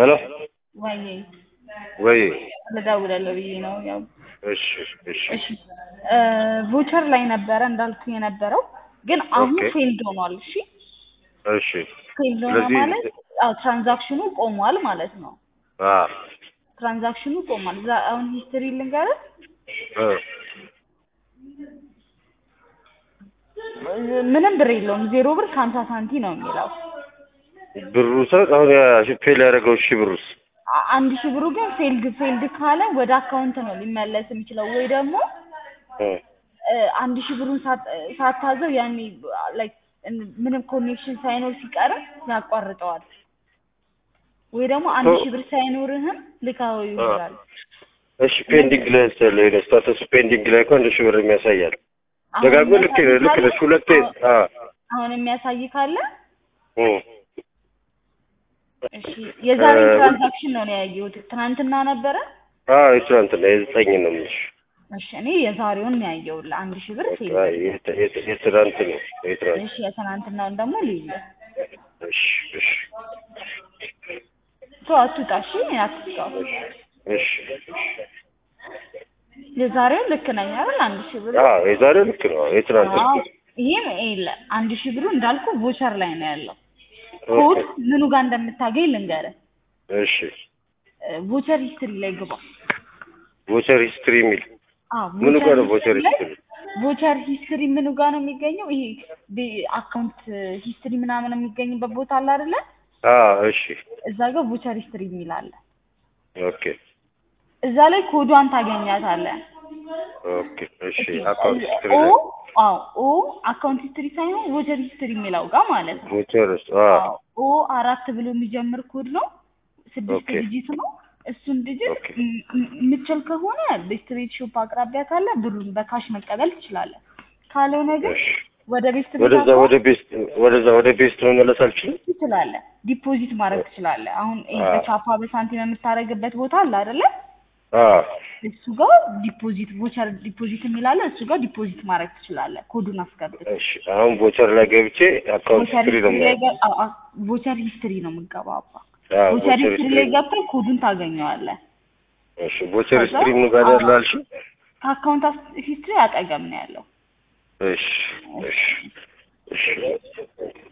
ሄሎ ወይ ወይ ልደውልልህ ብዬ ነው። ያው እሺ እሺ እሺ እ ቮቸር ላይ ነበረ እንዳልኩ የነበረው ግን አሁን ኦኬ። ፌልድ ሆኗል። እሺ እሺ ፌልድ ሆነ ስለዚህ ማለት አዎ ትራንዛክሽኑ ቆሟል ማለት ነው። አ ትራንዛክሽኑ ቆሟል። እዛ አሁን ሂስትሪ ልንገርህ እ ምንም ብር የለውም። ዜሮ ብር ከሀምሳ ሳንቲ ነው የሚለው። ብሩ ሰው አሁን ያ- ፌል ያደረገው እሺ ብሩስ አ- አንድ ሺህ ብሩ ግን ፌልድ ፌልድ ካለ ወደ አካውንት ነው ሊመለስ የሚችለው ወይ ደግሞ እ እ አንድ ሺህ ብሩን ሳት- ሳታዘው ያኔ ላይክ ምንም ኮኔክሽን ሳይኖር ሲቀርም ያቋርጠዋል። ወይ ደግሞ አንድ ኦ- ሺህ ብር ሳይኖርህም ልካው ይሆናል። እሺ ፔንዲንግ ላይ ስለ ሄደ ስታተስ ፔንዲንግ ላይ እኮ አንድ ሺህ ብር የሚያሳያል። አሁን ደጋግሞ ልክ የሚያሳይ ልክ ካለ ነሽ ሁለቴ አ አሁን የሚያሳይ ካለ እ እሺ የዛሬ እ ትራንዛክሽን ነው ያየሁት። ትናንትና ነበረ። አ የትናንትና የዘጠኝ ነው የምልሽ። እሺ እኔ የዛሬውን ነው ያየሁት። አንድ ሺህ ብር ፌል አ የት- የት- የትናንት ነው የትናንት እሺ የትናንትናውን ደግሞ ልዩ እሺ እሺ ቶ አትውጣ። እሺ አትውጣ። እሺ የዛሬውን ልክ ነኝ አይደል? አንድ ሺህ ብር አ የዛሬው ልክ ነው የትናንት አዎ ልክ ይሄም የለ አንድ ሺህ ብሩ እንዳልኩ ቮቸር ላይ ነው ያለው። ኮድ ምኑ ጋር እንደምታገኝ ልንገርህ። እሺ ቮቸር ሂስትሪ ላይ ግባ። ቮቸር ሂስትሪ የሚል አዎ ምኑ ጋር ነው ቮቸር ቮቸር ሂስትሪ ላይ ሂስትሪ? ቮቸር ሂስትሪ ምኑ ጋር ነው የሚገኘው? ይሄ አካውንት ሂስትሪ ምናምን የሚገኝበት ቦታ አለ አይደለ? አ እሺ እዛ ጋር ቮቸር ሂስትሪ የሚል አለ። ኦኬ እዛ ላይ ኮዷን ታገኛታለህ። ኦኬ እሺ አካውንት ሂስትሪ ኦ ላይ አዎ ኦ አካውንት ሂስትሪ ሳይሆን ቮቸር ሂስትሪ የሚለው ጋር ማለት ነው። ቮቸር አ አዎ ኦ አራት ብሎ የሚጀምር ኮድ ነው። ስድስት ኦኬ ዲጂት ነው። እሱን ዲጂት ኦኬ የምትችል ከሆነ በስትሬት ሾፕ አቅራቢያ ካለ ብሩን በካሽ መቀበል ትችላለህ። ካልሆነ ግን እሺ ወደ ቤት ቤት ወደዛ አካውንት ወደ ቤስት ወደዛ ወደ ቤስት መመለስ አልችልም። ትችላለህ። ዲፖዚት ማድረግ ትችላለህ። አሁን ይሄ አ በቻፓ በሳንቲም የምታደርግበት ቦታ አለ አይደለ? አ እሱ ጋር ዲፖዚት ቮቸር ዲፖዚት የሚላለ እሱ ጋር ዲፖዚት ማድረግ ትችላለህ። ኮዱን አስገብተህ እሺ አሁን ቮቸር ላይ ገብቼ አካውንት ቮቸር ሂስትሪ ነው ሂስትሪ ላይ የማየው። ገ- አ- አ- ቮቸር ሂስትሪ ነው የምገባው። አባ አ ቮቸር ቮቸር ሂስትሪ ሂስትሪ ላይ ገብተህ ኮዱን ታገኘዋለህ። እሺ ቮቸር ከዛ ሂስትሪ ምን ጋር አዎ ያለ አልሽኝ? ከአካውንት ሂስትሪ አጠገብ ነው ያለው። እሺ እሺ እሺ